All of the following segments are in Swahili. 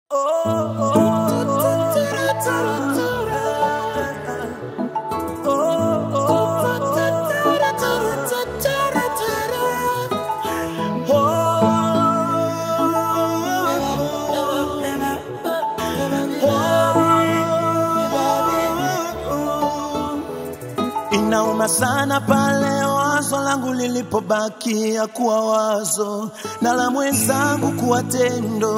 Inauma sana pale wazo langu lilipobakia kuwa wazo na la mwenzangu kuwa tendo.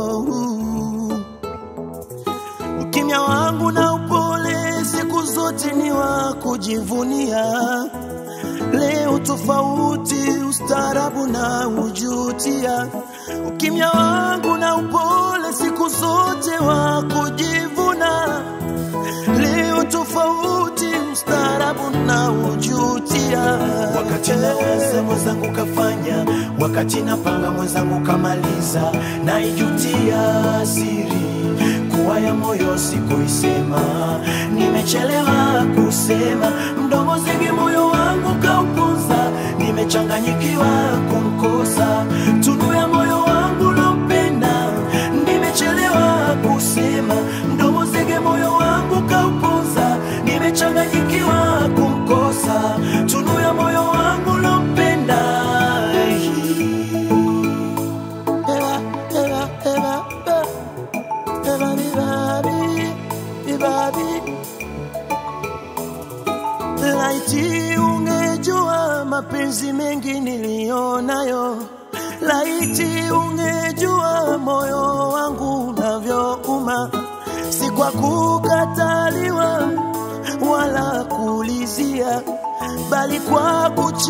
Ukimya wangu na upole siku zote ni wa kujivunia. Leo tofauti, ustaarabu na ujutia. Ukimya wangu na upole siku zote wa kujivuna. Leo tofauti, ustaarabu na ujutia. wakati nawaza mwenzangu kafanya, wakati napanga mwenzangu kamaliza, naijutia siri kuwa ya moyo sikuisema, nimechelewa kusema, mdomo zingi moyo wangu kaupuza, nimechanganyikiwa kumkosa, tunu ya moyo wangu nampenda, nimechelewa kusema, mdomo zingi moyo wangu kaupuza, nimechanganyikiwa kumkosa, tunu ya moyo wangu nampenda. Eva, Eva, Eva, Eva, Eva, bibabi, bibabi. Laiti ungejua mapenzi mengi niliyonayo, laiti ungejua moyo wangu unavyouma, si kwa kukataliwa wala kuulizia, bali kwa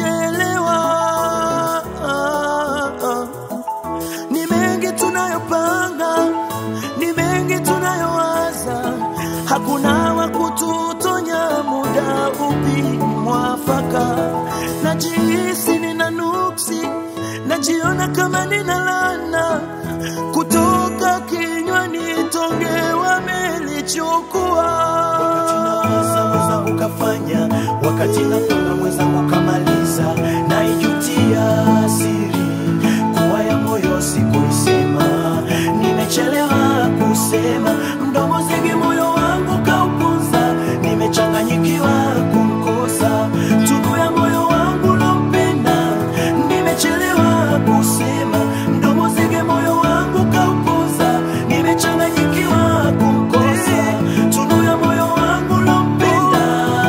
kuchelewa. Ni mengi tunayopanga, ni mengi tunayowaza, hakuna wa kututonya muda upi mwafaka. Najihisi nina nuksi, najiona kama nina lana kutoka kinywani, tonge wamelichukua. Nawaza mwenzangu kafanya, wakati napanga mwenzangu kamaliza, naijutia siri kuwa ya moyo sikuisema, nimechelewa kusema, mdomo zingi moyo wangu kaupuza, nimechanganyikiwa kumkosa, tunu ya moyo wangu nampenda, nimechelewa kusema, mdomo zingi moyo wangu kaupuza, nimechanganyikiwa kumkosa, tunu ya moyo wangu nampenda.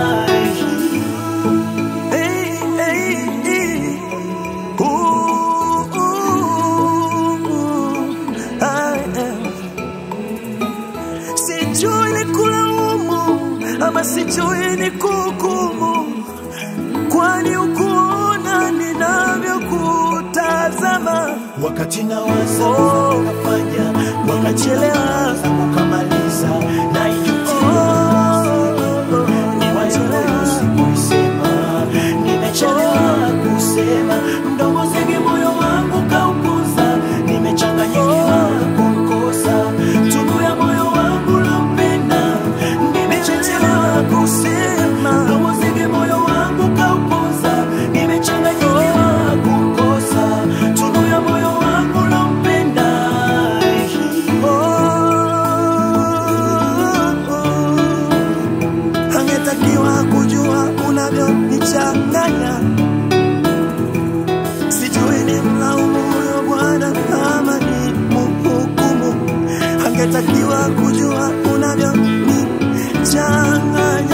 Hey, hey, hey. Ooh, ooh, ooh. Ah, eh. Sijui ni kulaumu ama sijui ni kuhukumu, kwani ukuona ninavyokutazama. wakati nawaza Oh. kafanya wakati Nimechelewa. nawaza kukamaliza naijutia Oh, niwachelewa sikuisema nimechelewa kusema mdomo zingi moyo wangu kaupuza nimechanganyikiwa kumkosa tunu ya moyo wangu nampenda nimechelewa kusema mdomo zingi moyo wangu kaupuza nimechanganyikiwa kumkosa tunu ya moyo wangu nampenda angetakiwa kujua unavyonichanganya. Sijui ni mlaumu huyo Bwana ama ni mhukumu. Angetakiwa kujua unavyonichanganya.